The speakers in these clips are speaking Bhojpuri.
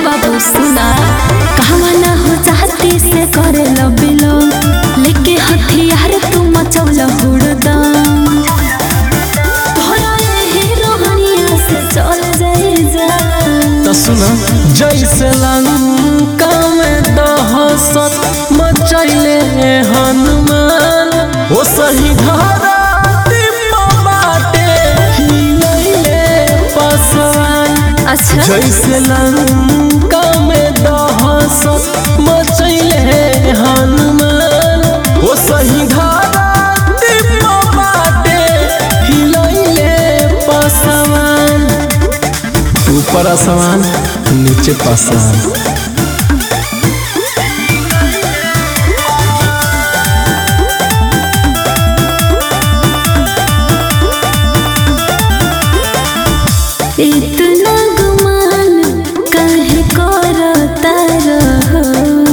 बाबू सुना कहवा ना हो चाहती से करे लो बिलो लेके हथियार तू मचौल हुड़दम तोहरा यही रोहनिया से चल जाए जा तो सुना जैसे लंका में दहशत मचैले हनुमान ओ सही धरती पर बाटे हिलैले पसवान अच्छा जैसे लंका में दहशत मचैले हनुमान ओ सही धरती पर बाटे हिलैले पसवान ऊपर आसमान नीचे पासान इतना गुमान काहे करता रहो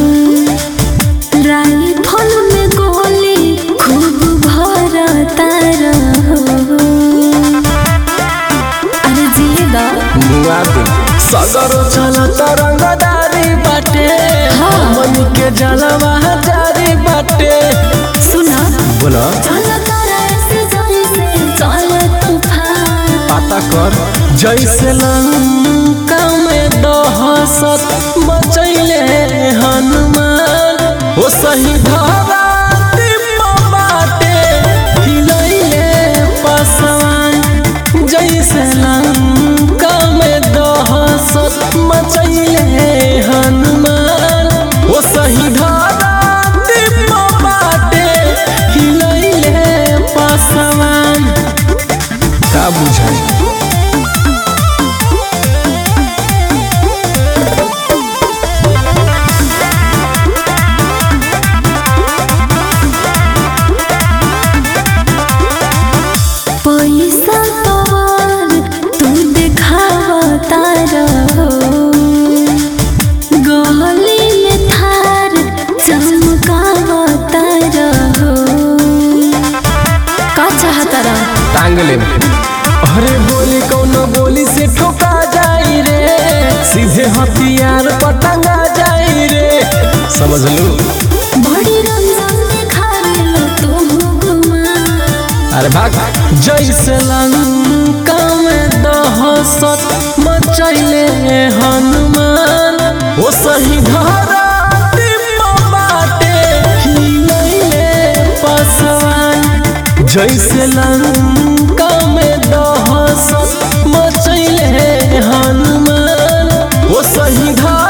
राइफल में गोली खूब भरता रहो अरे जिएगा मुआ के सगरो चलत रंगदारी बाटे हाँ। मन के जलवा जारी बाटे सुना बोला चलता ऐसे जैसे चल तूफान पता कर जैसे लंका में दहशत मचैले हनुमान ओ सही धरती पर बाटे हिलैले पसवान जैसे लंका में दहशत मचैले हनुमान ओ सही धरती पर बाटे हिलैले पसवान का बुझाई पैसा तोर तू दिखावता रहो गली में थार चमकावता रहो का चाहता रहो टांग ले अरे बोली कौनो बोली से ठोका जाई रे सीधे हथियार पर टंगा जाई रे समझ लू बड़ी रंजन दिखावेला तू गुमा अरे भाग जैसे लंका में दहशत मचैले हनुमान ओ सही धरती पर बाटे हिलैले पसवान जैसे लंका में दहशत मचैले हनुमान ओ सही धरती